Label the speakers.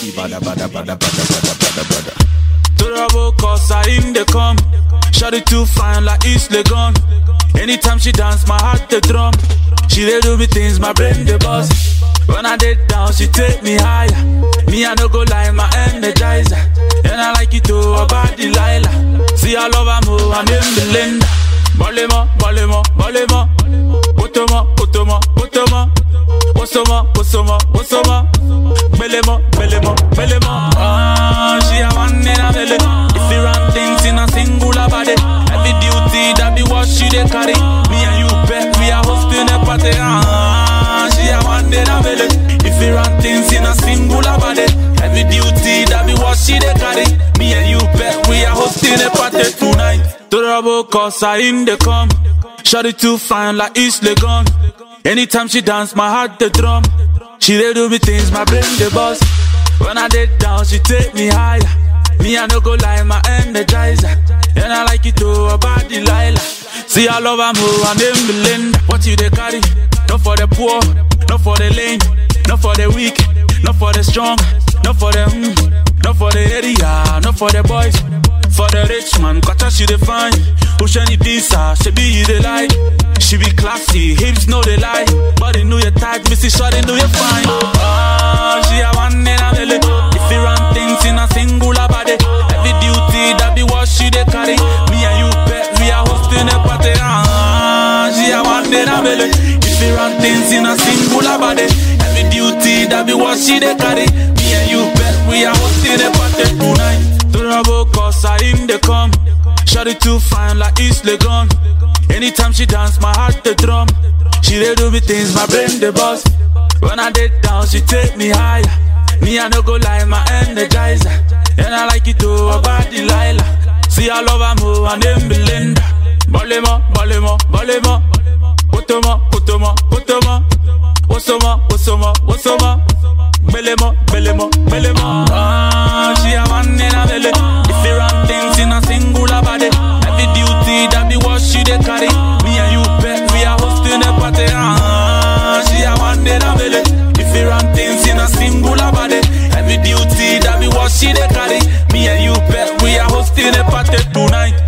Speaker 1: Bada bada bada bada bada bada bada.
Speaker 2: Durable cause I in the come. Shawty too fine like East Legon. Anytime she dance, my heart the drum. She dey do me things, my brain the buzz. When I did down, she take me higher. Me I no go lie, my energizer. And I like it too about Delilah. See I love her more, and then Belinda. Bolemo, bolemo, bolemo. Otoma, otoma, otoma. Osoma, osoma, osoma. Belemo, belemo, belemo. Ah, she a one in a belly. If you run things in a singular body, every duty that be what she dey carry. Me and you bet we are hosting a party. Ah, she a one in a belly. If you run things in a singular body, every duty that be what she dey carry. Me and you bet we are hosting a party tonight. Durable cause I in the come. Shawty too fine like East Legon. Anytime she dance, my heart the drum. She dey do me things, my brain the buzz. When I did down, she take me higher. Me I no go lie, my energizer. And I like it too about Delilah. See I love her more and then Belinda. What you they carry? Not for the poor, not for the lame, not for the weak, not for the strong, not for the mm, not for the area, not for the boys. For the rich man, quarter she dey fine. Ocean pizza, she be you dey like. She be classy, hips know they lie. Body know you tight, missy shorty know you fine. Ah, she a one in a belly. If you run things in a singular body, every duty that be what she dey carry. Me and you bet we are hosting a party. Ah, she a one in a belly. If you run things in a singular body, every duty that be what she dey carry. Me and you bet we are hosting a party tonight. Durable cause I in the come. Shawty too fine like East Legon. Anytime she dance, my heart the drum. She dey do me things, my brain the buzz. When I did down, she take me higher. Me I no go lie, my energizer. And I like it too about Delilah. See I love her more and then Belinda. Bolemo, bolemo, bolemo. Otoma, otoma, otoma. Osoma, osoma, osoma. Belemo, belemo, belemo. Ah, she a one in a belly. If you run things in a singular body, every duty that be what she dey carry. Me and you bet we are hosting a party. Ah, she a one in a belly. If you run things in a singular body, every duty that be what she dey carry. Me and you bet we are hosting a party tonight.